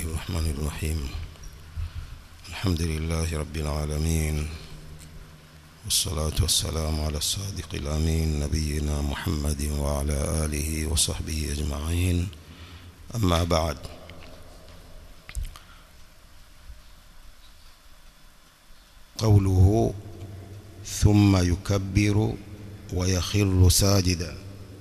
الله الرحمن الرحيم الحمد لله رب العالمين والصلاة والسلام على الصادق الأمين نبينا محمد وعلى آله وصحبه أجمعين أما بعد قوله ثم يكبر ويخر ساجدا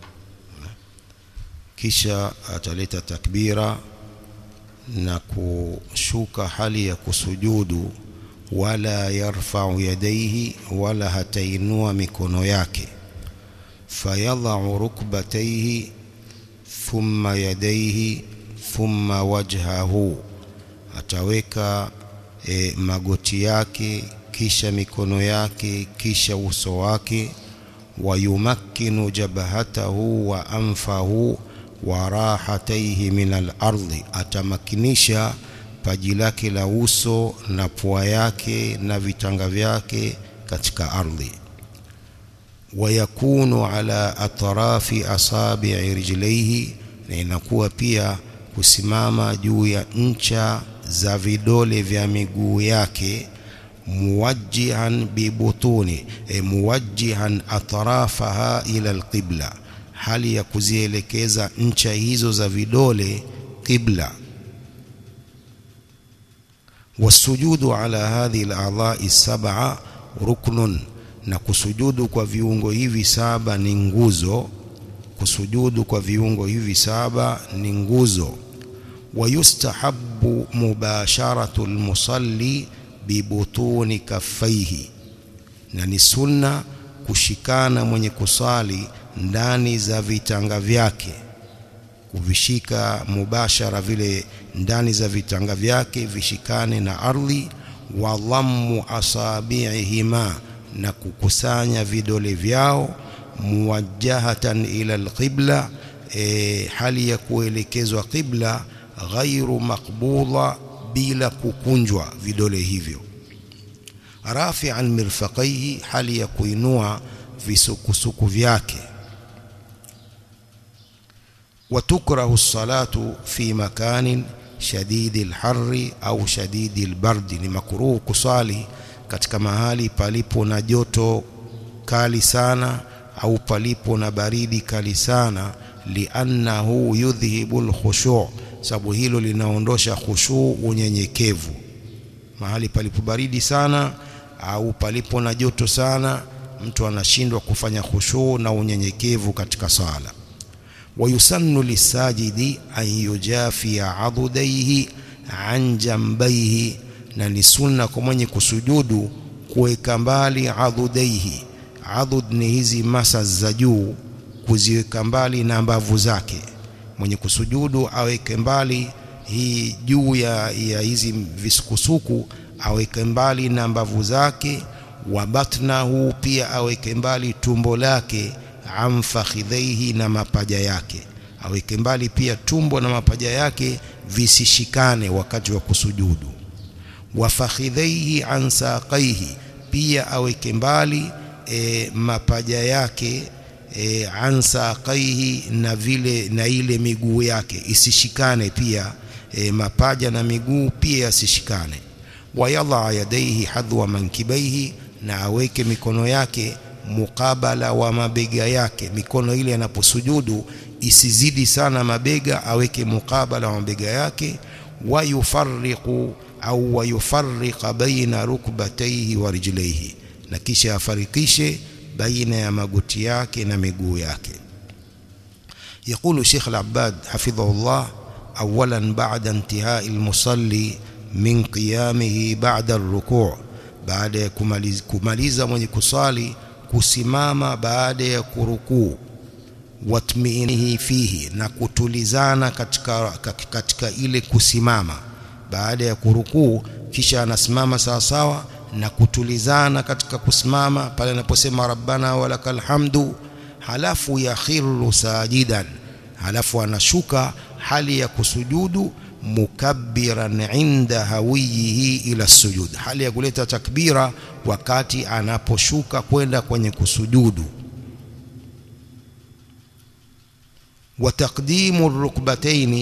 kisha ataleta takbira na kushuka hali ya kusujudu wala yarfa'u yadayhi wala hatainua mikono yake fayadha'u rukbatayhi thumma yadayhi thumma wajhahu ataweka e, magoti yake kisha mikono yake kisha uso wake wayumakkinu jabhatahu wa anfahu wa rahataihi min al-ardhi atamakinisha paji lake la uso na pua yake na vitanga vyake katika ardhi wayakunu ala atrafi asabi'i rijlaihi na inakuwa pia kusimama juu ya ncha za vidole vya miguu yake muwajjihan bibutuni e, muwajjihan atrafaha ila alqibla hali ya kuzielekeza ncha hizo za vidole qibla wasujudu ala hadhihi al-a'dha'i sab'a ruknun na kusujudu kwa viungo hivi saba ni nguzo kusujudu kwa viungo hivi saba ni nguzo wayustahabbu mubasharatu al-musalli bibutuni kaffaihi na ni sunna kushikana mwenye kusali ndani za vitanga vyake kuvishika mubashara vile ndani za vitanga vyake vishikane na ardhi wa dhammu asabi'ihima na kukusanya vidole vyao muwajjahatan ila alqibla e, hali ya kuelekezwa qibla ghairu maqbula bila kukunjwa vidole hivyo rafi'an mirfaqaihi hali ya kuinua visukusuku vyake وتكره الصلاة في مكان شديد الحر أو شديد البرد ni makruh kusali katika mahali palipo na joto kali sana au palipo na baridi kali sana liannahu yudhhibu alkhushu' sababu hilo linaondosha khushu' unyenyekevu mahali palipo baridi sana au palipo na joto sana mtu anashindwa kufanya khushu' na unyenyekevu katika sala ويسن للساجد أن يجافي عضديه عن جنبيه na ni sunna kwa mwenye kusujudu kuweka mbali adhudaihi adhud ni hizi masa za juu kuziweka mbali na mbavu zake mwenye kusujudu aweke mbali hii juu ya, ya hizi visukusuku aweke mbali na mbavu zake wa batnahu pia aweke mbali tumbo lake amfakhidhaihi na mapaja yake aweke mbali pia tumbo na mapaja yake visishikane wakati wa kusujudu wafakhidhaihi an saqaihi pia aweke mbali e, mapaja yake e, an saqaihi na vile na ile miguu yake isishikane pia e, mapaja na miguu pia yasishikane wayadha yadaihi hadwa mankibaihi na aweke mikono yake mukabala wa mabega yake mikono ile anaposujudu isizidi sana mabega aweke mukabala wa mabega yake wayufarriqu au wayufarriqa baina rukbatayhi wa rijlaihi na kisha afarikishe baina ya magoti yake na miguu yake يقول شيخ العباد حفظه الله اولا بعد انتهاء المصلي من قيامه بعد الركوع baada ya kumaliza, kumaliza mwenye kusali kusimama baada ya kurukuu watmiinihi fihi na kutulizana katika, katika ile kusimama baada ya kurukuu kisha anasimama sawa sawa na kutulizana katika kusimama pale anaposema rabbana walakal hamdu halafu yakhiru sajidan halafu anashuka hali ya kusujudu mukabbiran inda hawiyihi ila sujud hali ya kuleta takbira wakati anaposhuka kwenda kwenye kusujudu wa taqdimu rukbataini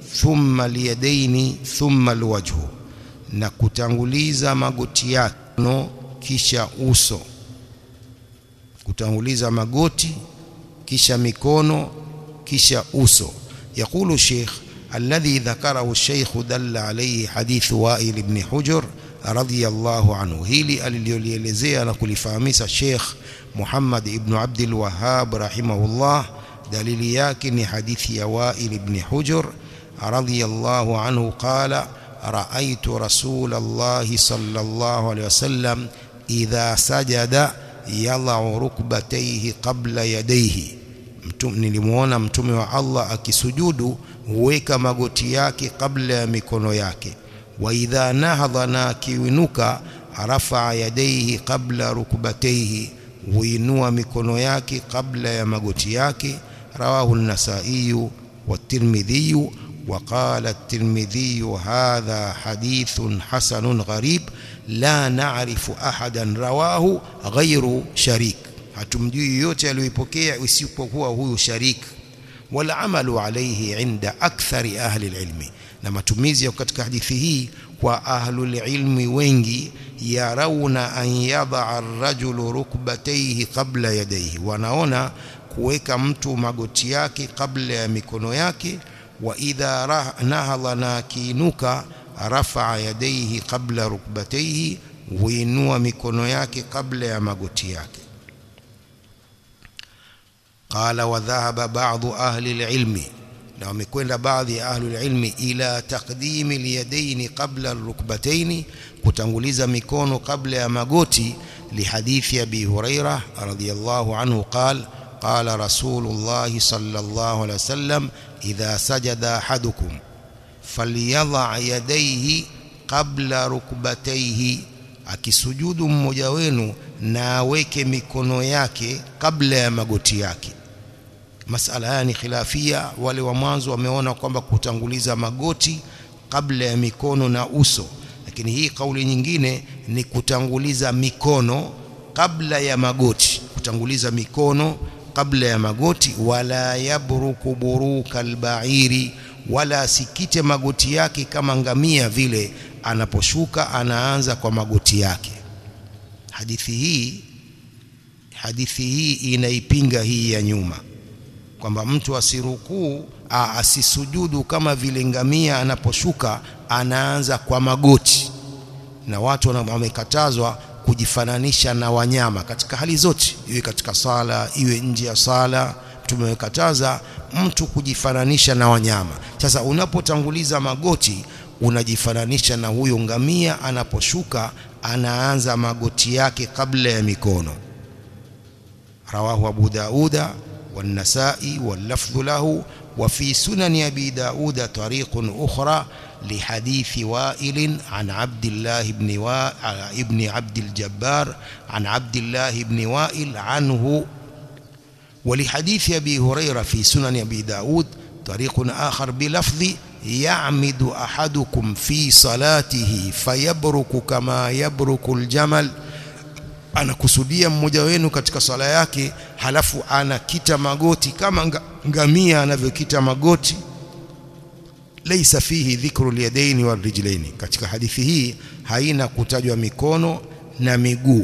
thumma liyadaini thumma alwajhu na kutanguliza magoti yake kisha uso kutanguliza magoti kisha mikono kisha uso يقول الشيخ الذي ذكره الشيخ دل عليه حديث وائل بن حجر رضي الله عنه هيلي alilielezea na kulifahamisha Sheikh Muhammad ibn Abdul Wahhab rahimahullah dalili yake ni hadithi ya Wa'il ibn Hujr radiyallahu anhu qala ra'aytu rasul Allah sallallahu alayhi wasallam idha sajada yadh'u rukbatayhi qabla yadayhi mtume nilimuona mtume wa Allah akisujudu huweka magoti yake kabla ya mikono yake wa idha nahadha na kiwinuka rafa yadayhi qabla rukbatayhi huinua mikono yake kabla ya magoti yake رواه النسائي والترمذي وقال الترمذي هذا حديث حسن غريب لا نعرف أحدا رواه غير شريك hatumjui yote aliyoipokea isipokuwa huyu sharik wala amalu alayhi inda akthari ahli alilmi na matumizi ya katika hadithi hii kwa ahlul ilmi wengi yarauna an yadha ar-rajulu rukbatayhi qabla yadayhi wanaona kuweka mtu magoti yake kabla ya mikono yake wa idha nahadha na kiinuka rafa yadayhi qabla rukbatayhi huinua mikono yake kabla ya magoti yake قال وذهب بعض أهل العلم na wamekwenda baadhi ya ahli ilmi ila taqdimi alyadaini qabla alrukbataini kutanguliza mikono kabla ya magoti lihadithi abi huraira radhiyallahu anhu qala qala rasulullah sallallahu alayhi wasallam idha sajada ahadukum falyadha yadayhi qabla rukbatayhi akisujudu mmoja wenu na aweke mikono yake kabla ya magoti yake masala haya ni khilafia wale wa mwanzo wameona kwamba kutanguliza magoti kabla ya mikono na uso lakini hii kauli nyingine ni kutanguliza mikono kabla ya magoti kutanguliza mikono kabla ya magoti wala yabruku buruka albairi wala asikite magoti yake kama ngamia vile anaposhuka anaanza kwa magoti yake hadithi hii hadithi hii inaipinga hii ya nyuma kwamba mtu asirukuu asisujudu kama vile ngamia anaposhuka anaanza kwa magoti na watu wamekatazwa kujifananisha na wanyama katika hali zote iwe katika sala iwe nje ya sala tumekataza mtu kujifananisha na wanyama sasa unapotanguliza magoti unajifananisha na huyo ngamia anaposhuka anaanza magoti yake kabla ya mikono rawahu abu dauda والنسائي واللفظ له وفي سنن أبي داود طريق أخرى لحديث وائل عن عبد الله بن وا... ابن عبد الجبار عن عبد الله بن وائل عنه ولحديث أبي هريرة في سنن أبي داود طريق آخر بلفظ يعمد أحدكم في صلاته فيبرك كما يبرك الجمل anakusudia mmoja wenu katika swala yake halafu anakita magoti kama ngamia anavyokita magoti laysa fihi dhikru alyadaini warijlaini katika hadithi hii haina kutajwa mikono na miguu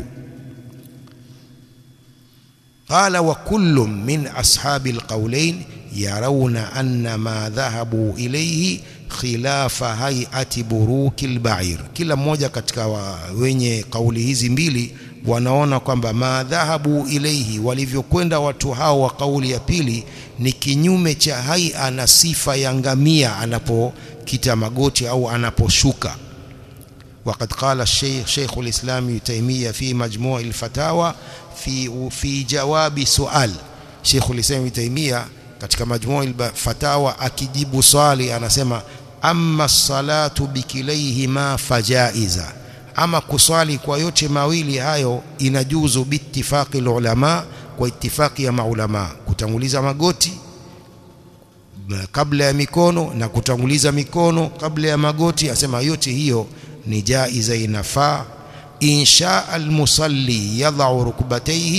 qala wa kullu min ashabi alqawlain yarawna anna ma dhahabu ilayhi khilafa hay'ati buruki albair kila mmoja katika wa, wenye kauli hizi mbili wanaona kwamba madhahabu ilaihi walivyokwenda watu hao wa kauli ya pili ni kinyume cha haia na sifa ya ngamia anapokita magoti au anaposhuka وقد قال الشيخ شيخ الإسلام ابن تيمية في مجموع الفتاوى في في جواب سؤال شيخ الإسلام ابن تيمية katika majmuu al-fatawa akijibu swali anasema amma salatu bikilaihima fajaiza ama kuswali kwa yote mawili hayo inajuzu biittifaqi ulama kwa ittifaqi ya maulama kutanguliza magoti kabla ya mikono na kutanguliza mikono kabla ya magoti asema yote hiyo ni jaiza inafaa insha almusalli yadh'u rukbatayhi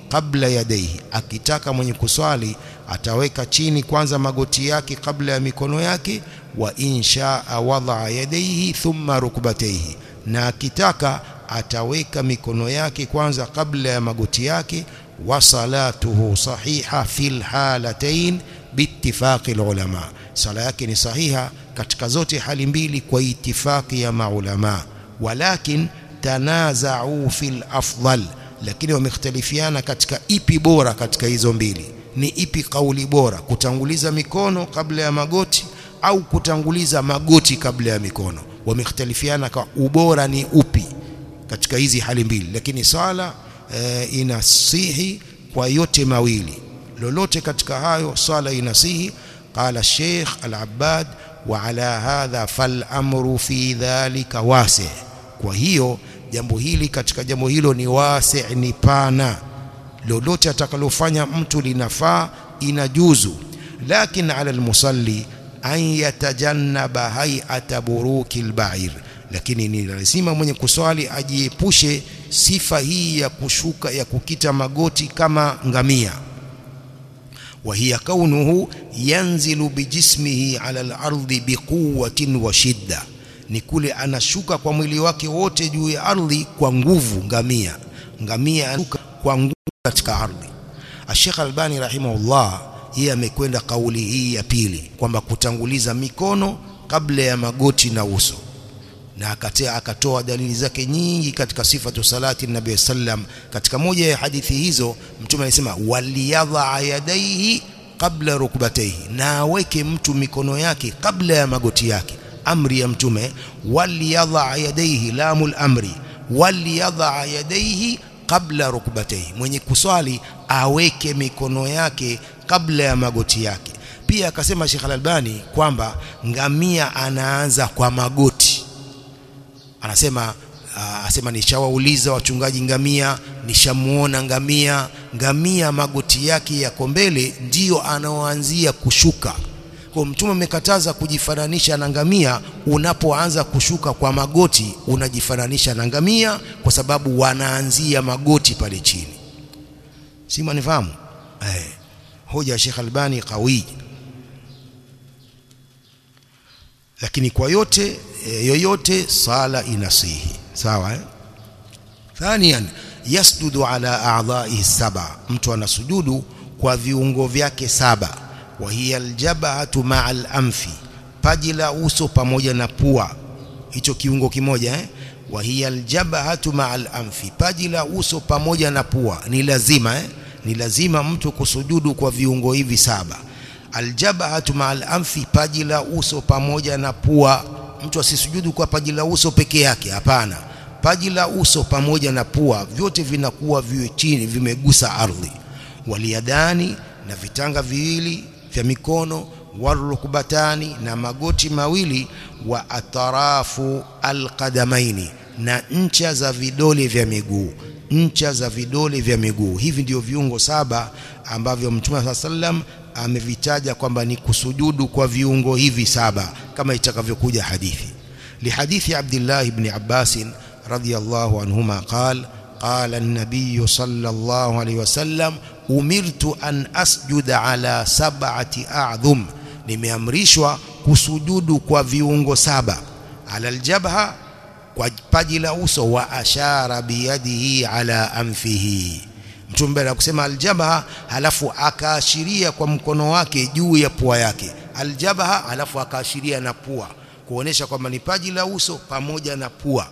qabla yadayhi akitaka mwenye kuswali ataweka chini kwanza magoti yake kabla ya mikono yake wa inshaa wadaa yadayhi thumma rukbatayhi na akitaka ataweka mikono yake kwanza kabla ya magoti yake wa salatuhu sahiha fil halatayn biittifaqi ulama sala yake ni sahiha katika zote hali mbili kwa itifaki ya maulama walakin tanaza'u fil afdal lakini wamekhtalifiana katika ipi bora katika hizo mbili ni ipi kauli bora kutanguliza mikono kabla ya magoti au kutanguliza magoti kabla ya mikono wamekhtalifiana kwa ubora ni upi katika hizi hali mbili lakini sala e, inasihi kwa yote mawili lolote katika hayo sala inasihi qala Sheikh Al-Abbad wa ala hadha fal amru fi dhalika wasi kwa hiyo jambo hili katika jambo hilo ni wasi ni pana lolote atakalofanya mtu linafaa inajuzu lakin ala almusalli an yatajannaba hay'ata buruki albair lakini ni lazima mwenye kuswali ajiepushe sifa hii ya kushuka ya kukita magoti kama ngamia وهي كونه ينزل بجسمه على الأرض بقوة وشدة ni kule anashuka kwa mwili wake wote juu ya ardhi kwa nguvu ngamia ngamia anashuka kwa nguvu katika ardhi Sheikh Albani rahimahullah yeye amekwenda kauli hii ya pili kwamba kutanguliza mikono kabla ya magoti na uso na akatea akatoa dalili zake nyingi katika sifatu salati nabii sallam katika moja ya hadithi hizo mtume alisema waliyadha yadaihi kabla rukbataihi na aweke mtu mikono yake kabla ya magoti yake amri ya mtume waliyadha yadaihi lamul amri waliyadha yadaihi kabla rukbataihi mwenye kuswali aweke mikono yake kabla ya magoti yake pia akasema Sheikh Al-Albani kwamba ngamia anaanza kwa magoti anasema uh, asema nishawauliza wachungaji ngamia nishamuona ngamia ngamia magoti yake yako mbele ndiyo anaoanzia kushuka kwa mtume amekataza kujifananisha na ngamia unapoanza kushuka kwa magoti unajifananisha na ngamia kwa sababu wanaanzia magoti pale chini si manifahamu eh hoja ya Sheikh Albani qawi lakini kwa yote e, yoyote sala inasihi sawa eh? thaniyan yasjudu ala a'dha'ihi saba mtu anasujudu kwa viungo vyake saba wa hiya aljabhatu ma'a al-anfi paji la uso pamoja na pua hicho kiungo kimoja eh wa hiya aljabhatu ma'a al-anfi paji la uso pamoja na pua ni lazima eh ni lazima mtu kusujudu kwa viungo hivi saba aljabhatu ma'al anfi paji la uso pamoja na pua mtu asisujudu kwa paji la uso peke yake hapana paji la uso pamoja na pua vyote vinakuwa viwe chini vimegusa ardhi waliadani na vitanga viwili vya mikono warukubatani na magoti mawili wa atarafu alqadamaini na ncha za vidole vya miguu ncha za vidole vya miguu hivi ndio viungo saba ambavyo Mtume sallam amevitaja kwamba ni kusujudu kwa viungo hivi saba kama itakavyokuja hadithi lihadithi Abdullah ibn Abbas radhiyallahu anhuma qala قال النبي صلى الله عليه وسلم أمرت أن أسجد على سبعة أعظم nimeamrishwa kusujudu kwa viungo saba ala aljabha kwa paji la uso wa ashara biyadihi ala anfihi mtume baada kusema aljabha halafu akaashiria kwa mkono wake juu ya pua yake aljabha halafu akaashiria na pua kuonesha kwamba ni paji la uso pamoja na pua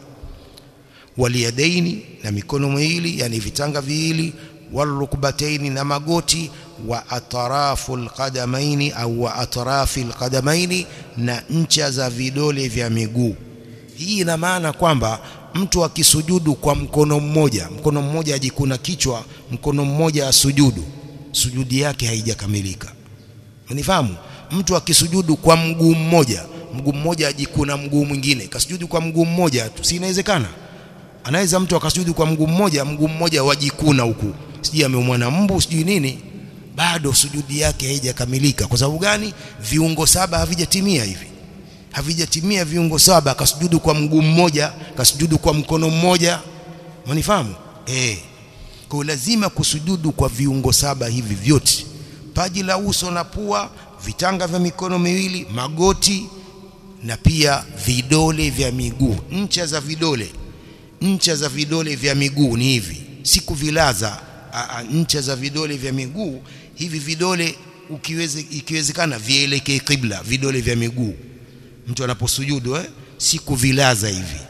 waliyadaini na mikono miwili yani vitanga viwili walrukbataini na magoti wa atrafu alqadamaini au wa atrafi alqadamaini na ncha za vidole vya miguu hii ina maana kwamba mtu akisujudu kwa mkono mmoja mkono mmoja ajikuna kichwa mkono mmoja asujudu sujudi yake haijakamilika unifahamu mtu akisujudu kwa mguu mmoja mguu mmoja ajikuna mguu mwingine kasujudu kwa mguu mmoja tu si inawezekana anaweza mtu akasujudu kwa mguu mmoja mguu mmoja wajikuna huku sijui ameumwa na mbu sijui nini bado sujudi yake haijakamilika kwa sababu gani viungo saba havijatimia hivi havijatimia viungo saba akasujudu kwa mguu mmoja kasujudu kwa mkono mmoja unifahamu eh kwa lazima kusujudu kwa viungo saba hivi vyote paji la uso na pua vitanga vya mikono miwili magoti na pia vidole vya miguu ncha za vidole ncha za vidole vya miguu ni hivi si kuvilaza ncha za vidole vya miguu hivi vidole ukiweze ikiwezekana vielekee kibla vidole vya miguu mtu anaposujudu eh si kuvilaza hivi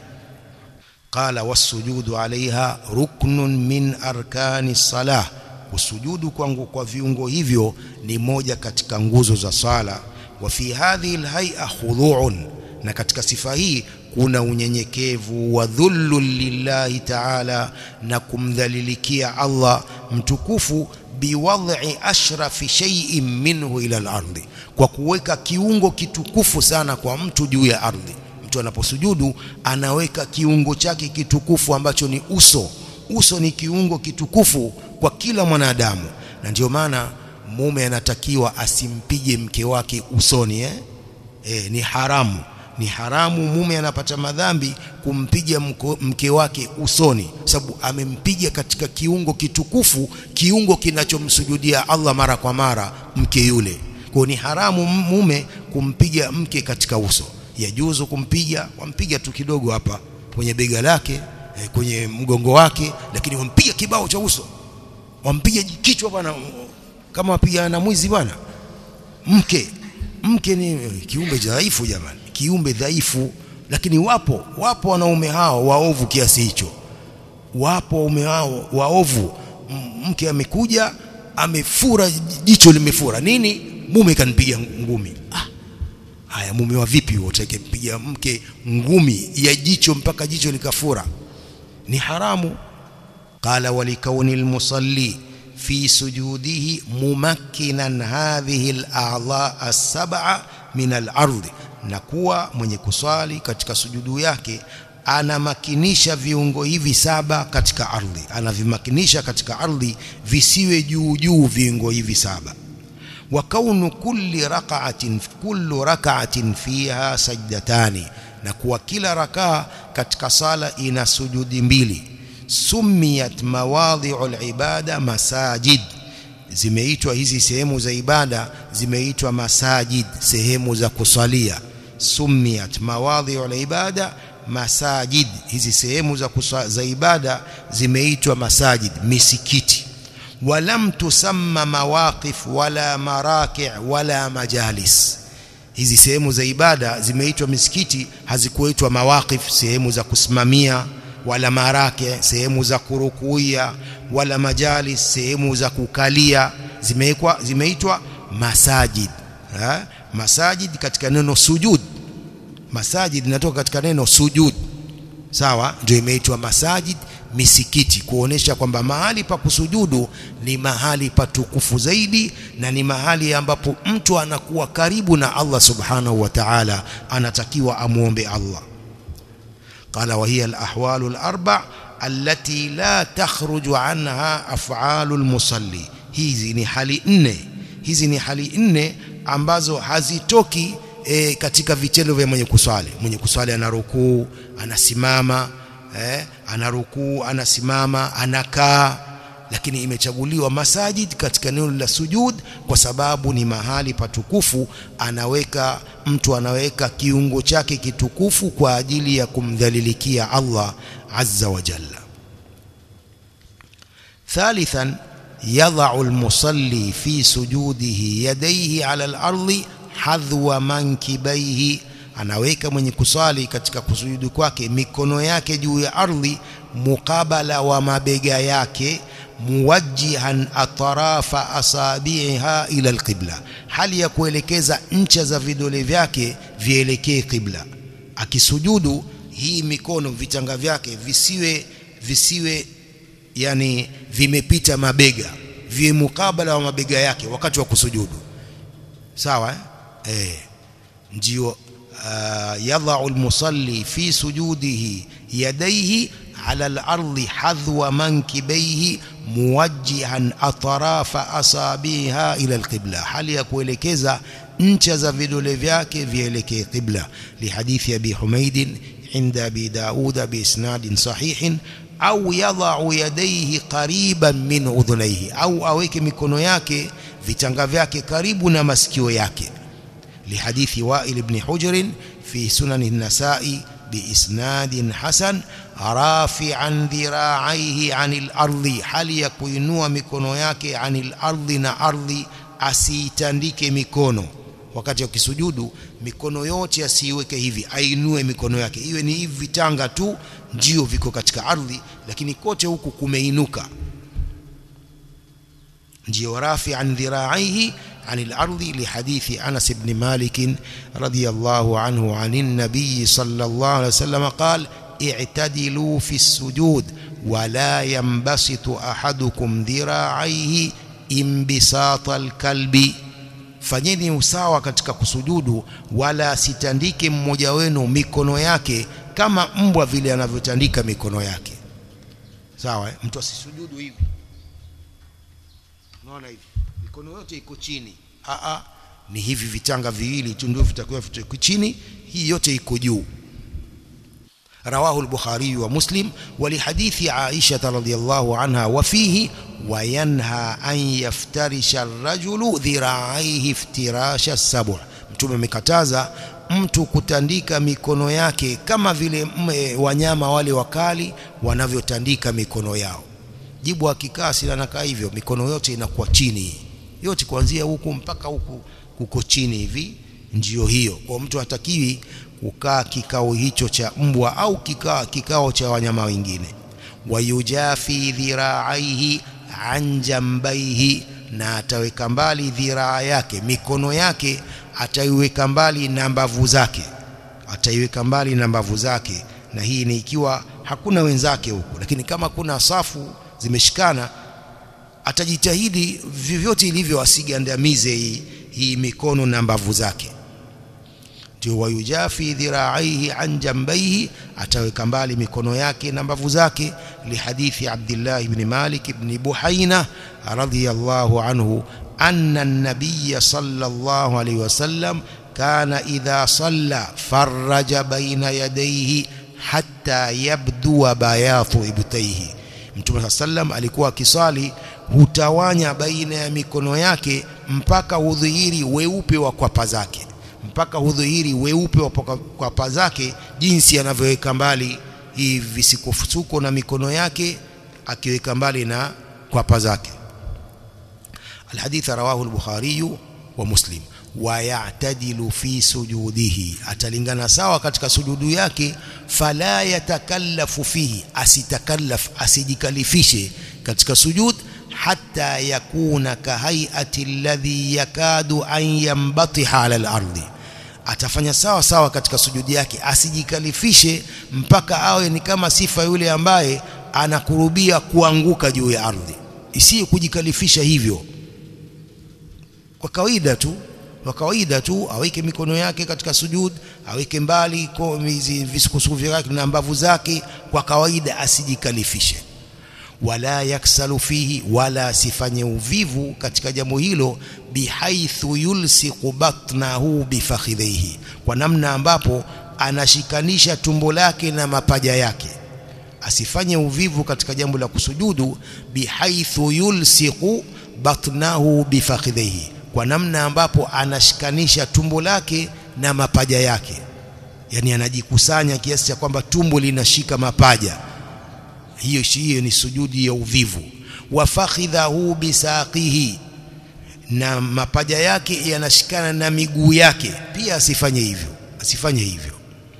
qala wasujudu alaiha ruknun min arkani salah kusujudu kwangu kwa viungo hivyo ni moja katika nguzo za sala wa fi hadhihi alhay'a khudu'un na katika sifa hii kuna unyenyekevu wa dhullu lillahi ta'ala na kumdhalilikia Allah mtukufu biwad'i ashrafi shay'in minhu ila al-ardi kwa kuweka kiungo kitukufu sana kwa mtu juu ya ardhi mtu anaposujudu anaweka kiungo chake kitukufu ambacho ni uso uso ni kiungo kitukufu kwa kila mwanadamu na ndio maana mume anatakiwa asimpige mke wake usoni eh? E, ni haramu ni haramu mume anapata madhambi kumpiga mke wake usoni sababu amempiga katika kiungo kitukufu kiungo kinachomsujudia Allah mara kwa mara mke yule kwa ni haramu mume kumpiga mke katika uso yajuzu kumpiga wampiga tu kidogo hapa kwenye bega lake eh, kwenye mgongo wake lakini wampiga kibao cha uso wampiga kichwa bwana kama wapiga na mwizi bwana mke mke ni kiumbe dhaifu jamani kiumbe dhaifu lakini wapo wapo wanaume hao waovu kiasi hicho wapo waume hao waovu mke amekuja amefura jicho limefura nini mume kanipiga ngumi ah haya mume wa vipi utake mpiga mke ngumi ya jicho mpaka jicho likafura ni haramu qala walikauni almusalli fi sujudihi mumakkinan hadhihi al-a'dha as-sab'a min al-ardh na kuwa mwenye kuswali katika sujudu yake anamakinisha viungo hivi saba katika ardhi anavimakinisha katika ardhi visiwe juu juu viungo hivi saba wa kaunu kulli rak'atin kullu rak'atin fiha sajdatani na kuwa kila rakaa katika sala ina sujudi mbili sumiyat mawadhi'ul ibada masajid zimeitwa hizi sehemu za ibada zimeitwa masajid sehemu za kusalia sumiyat mawadhi'ul ibada masajid hizi sehemu za, za ibada zimeitwa masajid misikiti walam tusamma mawaqif wala maraki' wala majalis hizi sehemu za ibada zimeitwa misikiti hazikuitwa mawaqif sehemu za kusimamia wala maraki sehemu za kurukuia wala majalis sehemu za kukalia zimeitwa zimeitwa masajid ha? masajid katika neno sujud masajid inatoka katika neno sujud sawa ndio imeitwa masajid misikiti kuonesha kwamba mahali pa kusujudu ni mahali patukufu zaidi na ni mahali ambapo mtu anakuwa karibu na Allah subhanahu wa ta'ala anatakiwa amuombe Allah قال وهي الأحوال الأربع التي لا تخرج عنها أفعال المصلي hizi ni hali nne hizi ni hali nne ambazo hazitoki e, katika vitendo vya mwenye kuswali mwenye kuswali anarukuu anasimama eh, anarukuu anasimama anakaa lakini imechaguliwa masajid katika eneo la sujud kwa sababu ni mahali patukufu anaweka mtu anaweka kiungo chake kitukufu kwa ajili ya kumdhalilikia Allah azza wa jalla ثالثا يضع المصلي في سجوده يديه على الأرض حذو منكبيه anaweka mwenye kusali katika kusujudu kwake mikono yake juu ya ardhi mukabala wa mabega yake muwajjihan atrafa asabiha ila alqibla hali ya kuelekeza ncha za vidole vyake vielekee qibla akisujudu hii mikono vitanga vyake visiwe visiwe yani vimepita mabega viwe mukabala wa mabega yake wakati wa kusujudu sawa eh, eh ndio يضع المصلي في سجوده يديه على الأرض حذو منكبيه موجها أطراف أصابعها إلى القبلة hali ya kuelekeza ncha za vidole vyake vielekee qibla lihadithi abi humaid عند أبي داود بإسناد صحيح au yadhau yadaihi qariban min udhunaihi au aweke mikono yake vitanga vyake karibu na masikio yake lihadithi Wa'il ibn Hujr fi sunan an-Nasa'i biisnadin hasan rafi'an dhira'aihi 'anil ardi hali ya kuinua mikono yake 'anil ardi na ardhi asiitandike mikono wakati akisujudu mikono yote asiiweke hivi ainue mikono yake iwe ni hivi vitanga tu ndio viko katika ardhi lakini kote huku kumeinuka ndio rafi an dhira'aihi عن الأرض لحديث أنس بن مالك رضي الله عنه عن النبي صلى الله عليه وسلم قال اعتدلوا في السجود ولا ينبسط أحدكم ذراعيه انبساط الكلب fanyeni usawa katika kusujudu wala sitandike mmoja wenu mikono yake kama mbwa vile anavyotandika mikono yake sawa eh? mtu asisujudu hivi unaona hivi mikono yote iko chini a a ni hivi vitanga viwili tu ndio vitakuwa viko chini hii yote iko juu رواه البخاري ومسلم ولحديث عائشة رضي الله عنها وفيه وينهى أن يفترش الرجل ذراعيه افتراش السبع mtume amekataza mtu kutandika mikono yake kama vile wanyama wale wakali wanavyotandika mikono yao jibu akikaa sila nakaa hivyo mikono yote inakuwa chini yote kuanzia huku mpaka huku kuko chini hivi ndio hiyo kwa mtu hatakiwi kukaa kikao hicho cha mbwa au kikao, kikao cha wanyama wengine wayujafi dhira'aihi an jambaihi na ataweka mbali dhiraa yake mikono yake ataiweka mbali na mbavu zake ataiweka mbali na mbavu zake na hii ni ikiwa hakuna wenzake huku lakini kama kuna safu zimeshikana atajitahidi vyovyote ilivyo asigandamize hii, hii mikono na mbavu zake ndio wayujafi dhira'aihi an jambaihi ataweka mbali mikono yake na mbavu zake lihadithi Abdullah ibn Malik ibn Buhaina radhiyallahu anhu anna an-nabiy sallallahu alayhi wasallam kana idha salla farraja baina yadayhi hatta yabdua bayatu ibtayhi Mtume sallam alikuwa akisali hutawanya baina ya mikono yake mpaka hudhihiri weupe wa kwapa zake mpaka hudhihiri weupe wa kwapa zake jinsi anavyoweka mbali hii visikofusuko na mikono yake akiweka mbali na kwapa zake الحديث رواه البخاري ومسلم ويعتدل في سجوده atalingana sawa katika sujudu yake fala yatakallafu fihi asitakallaf asijikalifishe katika sujud hatta yakuna kahaiati alladhi yakadu an yambatiha ala al-ardi atafanya sawa sawa katika sujudi yake asijikalifishe mpaka awe ni kama sifa yule ambaye anakurubia kuanguka juu ya ardhi isiyo kujikalifisha hivyo kwa kawaida tu kwa kawaida tu aweke mikono yake katika sujud aweke mbali hizi visukusuku vyake na mbavu zake kwa kawaida asijikalifishe wala yaksalu fihi wala asifanye uvivu katika jambo hilo bihaithu yulsiqu batnahu bifakhidhihi kwa namna ambapo anashikanisha tumbo lake na mapaja yake asifanye uvivu katika jambo la kusujudu bihaithu yulsiqu batnahu bifakhidhihi kwa namna ambapo anashikanisha tumbo lake na mapaja yake yani anajikusanya kiasi cha kwamba tumbo linashika mapaja hiyo hiyo ni sujudi ya uvivu wa fakhidhahu bisaqihi na mapaja yake yanashikana na miguu yake pia asifanye hivyo asifanye hivyo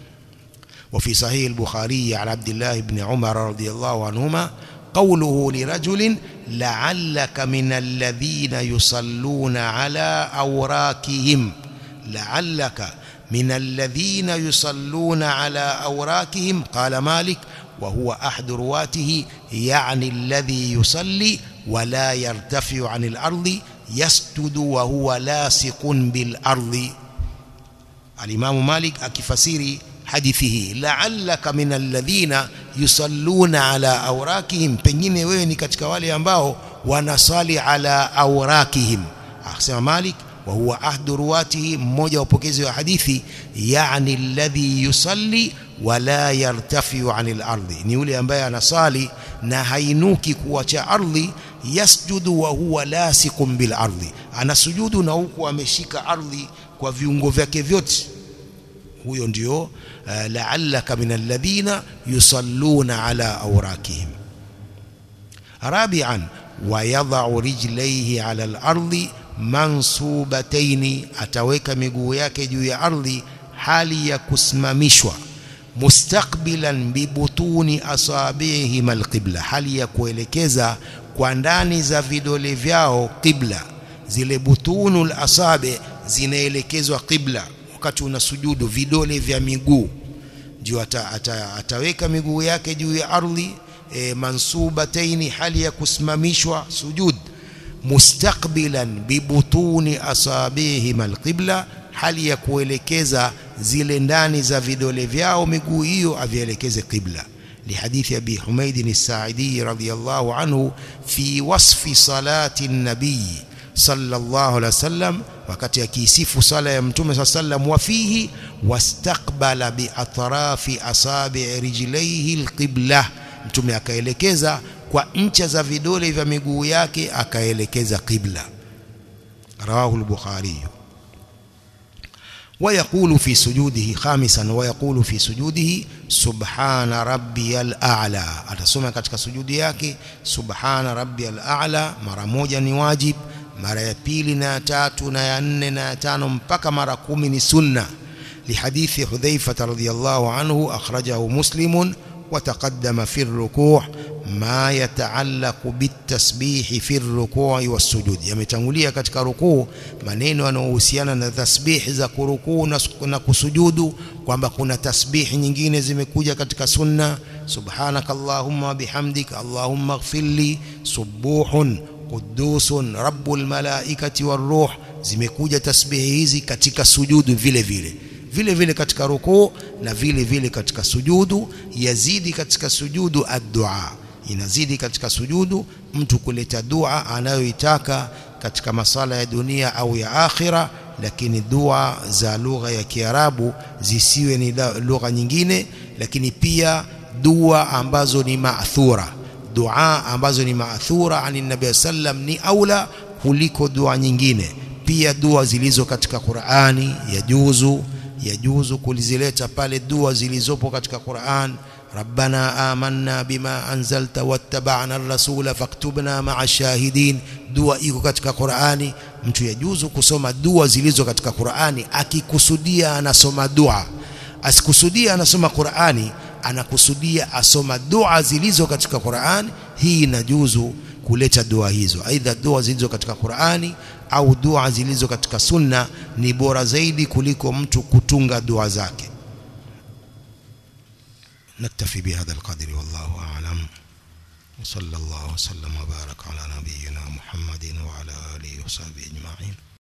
وفي صحيح البخاري عن عبد الله بن عمر رضي الله عنهما قوله لرجل لعلك من الذين يصلون على أوراكهم لعلك من الذين يصلون على أوراكهم قال مالك وهو أحد رواته يعني الذي يصلي ولا يرتفع عن الأرض يسجد وهو لاصق بالأرض الإمام مالك أكفسيري حديثه لعلك من الذين يصلون على أوراكهم pengine wewe ni katika wale ambao wanasali ala awrakihim akasema Malik wa huwa ahdu ruwatihi mmoja wa wapokezi wa hadithi yani alladhi yusalli wala yartafiu anil ardhi ni yule ambaye anasali na hainuki kuacha ardhi yasjudu wa huwa lasiqun bil ardhi anasujudu na huku ameshika ardhi kwa viungo vyake vyote huyo ndio uh, la'allaka min alladhina yusalluna ala awrakihim rabi'an wa yadh'u rijlayhi ala al-ardi mansubataini ataweka miguu yake juu ya ardhi hali ya kusimamishwa mustaqbilan bibutuni asabihi alqibla hali ya kuelekeza kwa ndani za vidole vyao qibla zile butunul asabi zinaelekezwa qibla wakati unasujudu vidole vya miguu ndio ata, ata, ataweka miguu yake juu ya ardhi e, mansubataini hali ya kusimamishwa sujud mustaqbilan bibutuni asabihim alqibla hali ya kuelekeza zile ndani za vidole vyao miguu hiyo avielekeze qibla لحديث أبي حميد الساعدي رضي الله عنه في وصف صلاة النبي صلى الله عليه وسلم wakati akisifu sala ya mtume saa sallam wafihi wastaqbala biatrafi asabi rijlaihi alqibla mtume akaelekeza kwa ncha za vidole vya miguu yake akaelekeza qibla rawahu al-bukhari ويقول في سجوده خامسا ويقول في سجوده سبحان ربي الاعلى atasoma katika sujudi yake subhana rabbiyal a'la mara moja ni wajib mara ya pili na ya tatu na ya nne na ya tano mpaka mara kumi ni sunna لحديث حذيفة رضي الله عنه أخرجه مسلم وتقدم في الركوع ما يتعلق بالتسبيح في الركوع والسجود yametangulia katika rukuu maneno yanayohusiana na tasbih za kurukuu na kusujudu kwamba kuna tasbih nyingine zimekuja katika sunna subhanakallahumma bihamdik allahumma ighfirli subuhun qudusun rabbul malaikati waruh zimekuja tasbihi hizi katika sujudu vile vile vile vile katika rukuu na vile vile katika sujudu yazidi katika sujudu ad-dua inazidi katika sujudu mtu kuleta dua anayoitaka katika masala ya dunia au ya akhira lakini dua za lugha ya Kiarabu zisiwe ni lugha nyingine lakini pia dua ambazo ni maathura dua ambazo ni maathura ani nabii sallam ni aula kuliko dua nyingine pia dua zilizo katika Qur'ani yajuzu yajuzu kulizileta pale dua zilizopo katika Qur'an ربنا آمنا بما أنزلت واتبعنا الرسول فاكتبنا مع الشاهدين dua iko katika Qur'ani mtu yajuzu kusoma dua zilizo katika Qur'ani akikusudia anasoma dua asikusudia anasoma Qur'ani anakusudia asoma dua zilizo katika Qur'ani hii inajuzu kuleta dua hizo aidha dua zilizo katika Qur'ani au dua zilizo katika sunna ni bora zaidi kuliko mtu kutunga dua zake نكتفي بهذا القدر والله أعلم وصلى الله وسلم وبارك على نبينا محمد وعلى آله وصحبه أجمعين